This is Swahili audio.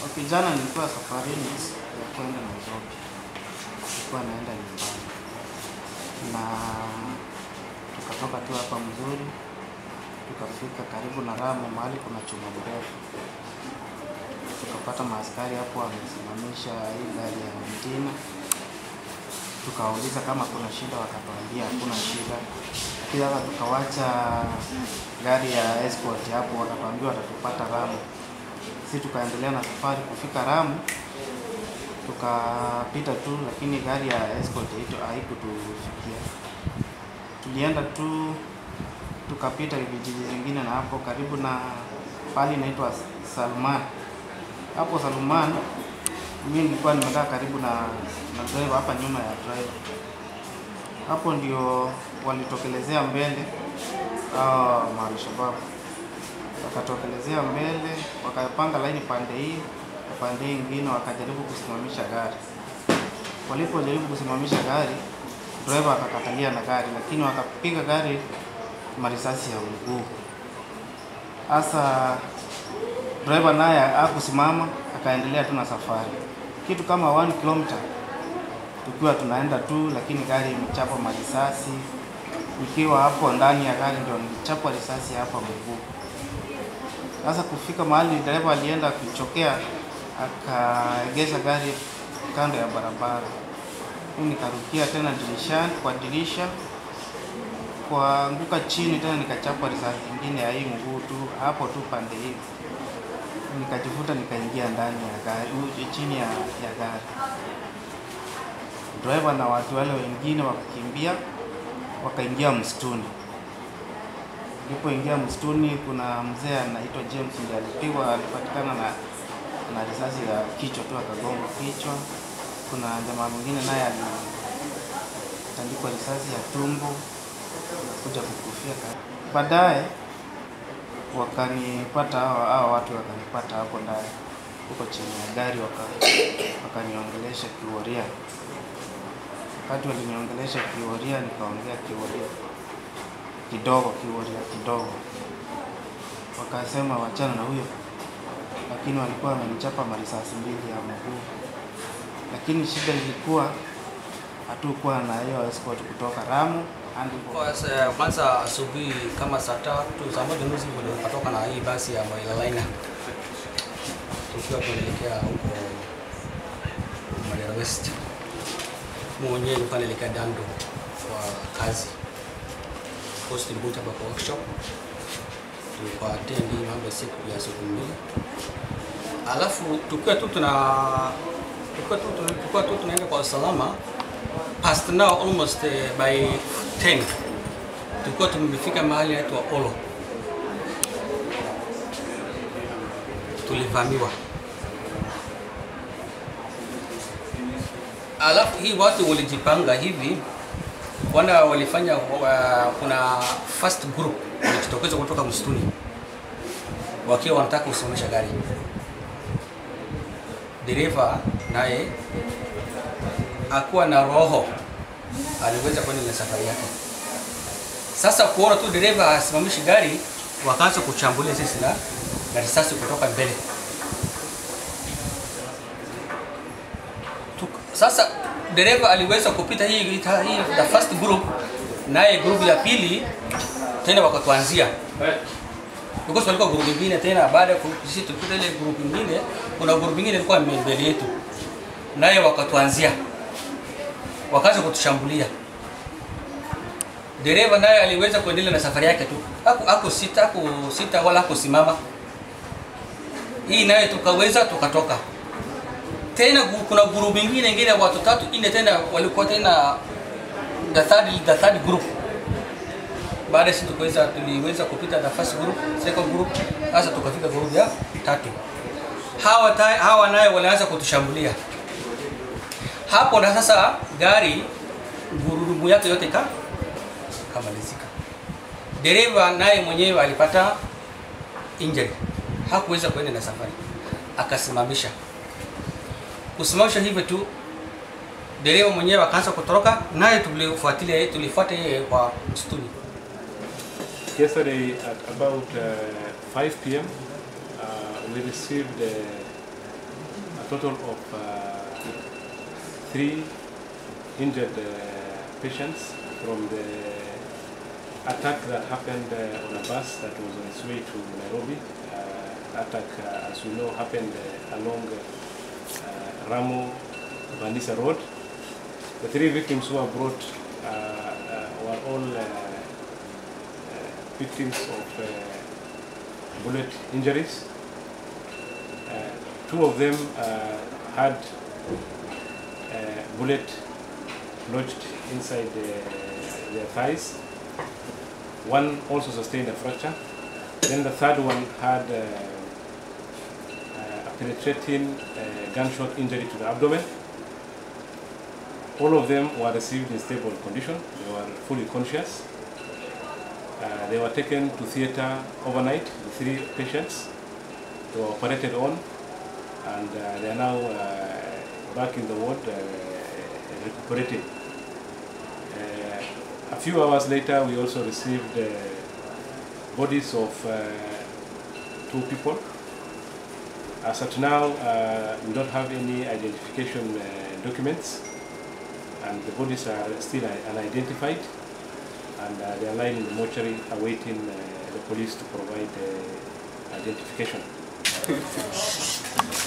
Okay, jana nilikuwa safarini ya kwenda Nairobi, nilikuwa naenda nyumbani na tukatoka tu hapa Mzuri, tukafika karibu na Ramu, mahali kuna chuma mrefu, tukapata maaskari hapo wamesimamisha hii gari ya mtina. Tukawauliza kama kuna shida, wakatuambia hakuna shida, lakini sasa tukawacha gari ya escort hapo, wakatuambia watatupata Ramu si tukaendelea na safari kufika Ramu, tukapita tu, lakini gari ya escort hiyo haikutufikia. Tulienda tu tukapita vijiji vingine, na hapo karibu na pali inaitwa Salman. Hapo Salman mimi nilikuwa nimekaa karibu na na driver hapa nyuma ya driver. Hapo ndio walitokelezea mbele hao maalishababu wakatokelezea mbele, wakapanga laini pande hii na pande hii ingine, wakajaribu kusimamisha gari. Walipojaribu kusimamisha gari, driver akakatalia na gari, lakini wakapiga gari marisasi ya mguu. Sasa driver naye hakusimama, akaendelea tu na safari, kitu kama 1 kilomita tukiwa tunaenda tu, lakini gari imechapa marisasi. Nikiwa hapo ndani ya gari ndio nilichapwa risasi hapa mguu. Sasa kufika mahali dereva alienda kuchokea, akaegesha gari kando ya barabara. Mimi nikarukia tena dirishani kwa dirisha, kuanguka chini tena nikachapwa risasi nyingine ya hii mguu tu hapo tu pande hii, nikajivuta nikaingia ndani ya gari, chini ya, ya gari. Driver na watu wale wengine wakakimbia, wakaingia msituni. Nilipoingia msituni, kuna mzee anaitwa James ndiye alipigwa, alipatikana na na risasi ya kichwa tu, akagonga kichwa. Kuna jamaa mwingine naye alitandikwa risasi ya tumbo, kuja kukufia. Baadaye wakanipata hao hao watu wakanipata hapo ndani huko chini ya gari, waka- wakaniongelesha Kiworia. Wakati waliniongelesha Kiworia, nikaongea Kiworia kidogo Kiworia kidogo, wakasema wachana na huyo, lakini walikuwa wamenichapa marisasi mbili ya mguu. Lakini shida ilikuwa hatukuwa na hiyo escort kutoka Ramu hadi Kwa sa- Kwanza asubuhi kama saa tatu saa moja nusu ndio nikatoka na hii basi ya Maila Liner tukiwa tunaelekea huko Mandera West. Mimi mwenyewe nilikuwa naelekea Dando kwa kazi post Mbuta hapa kwa workshop, tulikuwa attend hii mambo ya siku ya siku mbili, alafu tukiwa tu tuna tukiwa tu tukiwa tu tunaenda kwa usalama past now almost uh, by 10 tulikuwa tumefika mahali inaitwa Olo, tulivamiwa. Alafu hii watu walijipanga hivi, wana walifanya uh, kuna first group walijitokeza kutoka msituni wakiwa wanataka kusimamisha gari. Dereva naye akuwa na roho aliweza kwenda na safari yake. Sasa kuona tu dereva asimamishi gari, wakaanza kuchambulia sisi na na risasi kutoka mbele. Tuk- Sasa dereva aliweza kupita hii, hii the first group, naye group ya pili tena wakatuanzia because walikuwa group nyingine tena. Baada ya ku- sisi tulipita ile group nyingine, kuna group nyingine ilikuwa mbele yetu, naye wakatuanzia wakaanza kutushambulia. Dereva naye aliweza kuendelea na safari yake tu, haku haku sita haku sita wala hakusimama. Hii naye tukaweza tukatoka tena. gu- Kuna group nyingine ingine ya watu tatu nne tena walikuwa tena the third, the third group. Baada ya sisi tukaweza tuliweza kupita the first group, second group, sasa tukafika group ya tatu. Hawa ta, hawa naye walianza kutushambulia hapo na sasa gari gurudumu yake yote ka kamalizika. Dereva naye mwenyewe alipata injury, hakuweza kuenda na safari, akasimamisha. Kusimamisha hivyo tu, dereva mwenyewe akaanza kutoroka, naye tulifuatilia, tulifuata yeye kwa msituni. Yesterday at about uh, 5 p.m., uh, we received a a total of uh, three injured uh, patients from the attack that happened uh, on a bus that was on its way to Nairobi. Uh, attack, uh, as we know, happened uh, along uh, Ramo Vanisa Road. The three victims who were brought uh, uh, were all uh, uh, victims of uh, bullet injuries. Uh, two of them uh, had uh, bullet lodged inside the, their thighs. One also sustained a fracture. Then the third one had uh, uh, a penetrating uh, gunshot injury to the abdomen. All of them were received in stable condition. They were fully conscious. Uh, they were taken to theater overnight, the three patients. They were operated on, and uh, they are now uh, back in the ward uh, recuperating. Uh, a few hours later, we also received uh, bodies of uh, two people. As at now, uh, we don't have any identification uh, documents, and the bodies are still uh, unidentified, and uh, they are lying in the mortuary awaiting uh, the police to provide uh, identification.